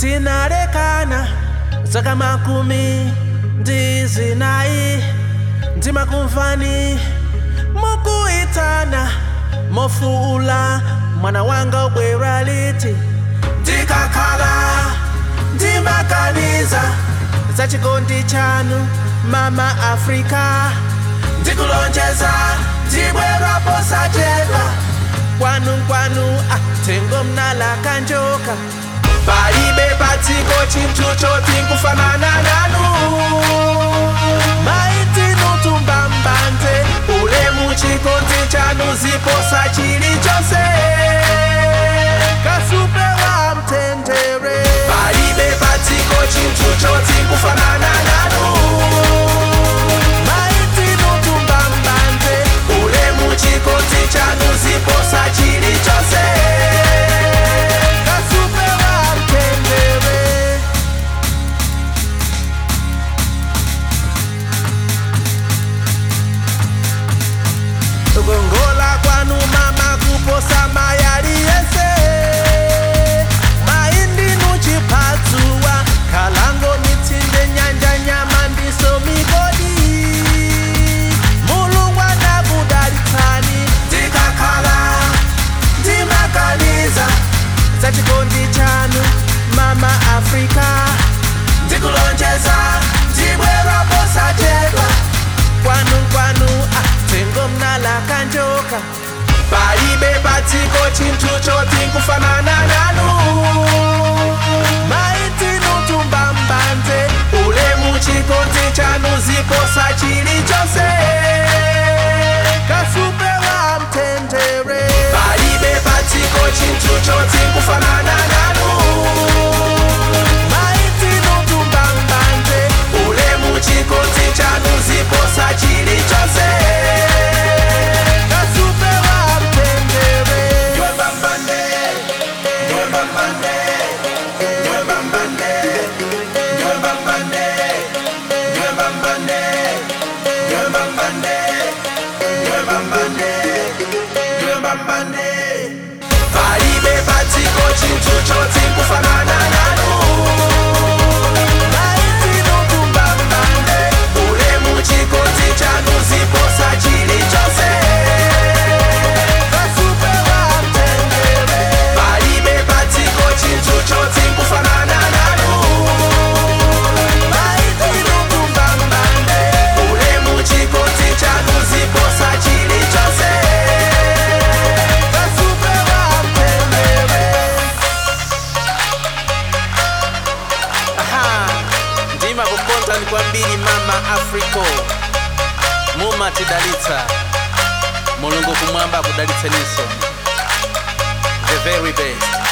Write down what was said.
tinalekana zaka makumi ndi zinayi ndimakumvani mukuitana mofuula mwana wanga ubwera liti ndikakhala ndimakaniza za chikondi chanu mama afrika ndikulonjeza ndibwera posachedwa kwanu kwanu ah, tengo mnalaka njoka palibe patsiko chinthu choti nkufanana nanu maitinutumba mbanze ulemu chikondi chanu ziposa chilichonse kasupe wa mtendere palibe patsiko chinthu choti nkufanana nanu maitinutumba mbanze ulemu chikondi chanu ziposa chilichonse kasupe wa mtendere kukongola kwanu mama kuposa mayali yese maindinu chipatsuwa kalango mitsinde nyanja nyama ndiso migodi mulungu anakudalitsani ndikakhala ndimakaniza za chikondi chanu mama afrika ndikulonjeza ndibwera posachedwa kwanu kwanu ah, tengo mnalaka njoka palibe patsiko chinthu choti nkufanana nanu maitinutumba mbanze ulemu chikondi chanu ziposa chilichonse kasupe wa mtendere palibe patsiko chinthu choti nkufanana nanu maitinutumba mbanze ulemu chikondi chanu ziposa chilichonse kasupe wa mtendere Nywembambande, nywembambande, nywembambande, nywembambande, nywembambande, nywembambande, nywembambande, nywembambande. palibe patsiko chinthu choti nkufanana nanu maitinutumba mbande ulemu chikondi chanu ziposa chilichonse kasupe wa mtendere palibe patsiko chinthu choti nkufanana nanu maitinutumba mbande ulemu chikondi chanu ziposa chilichonse kasupe wa mtendere Aha, ndima kukonza ni kwambiri mama afriko mumatidalitsa mulungu kumwamba akudalitseninso the very best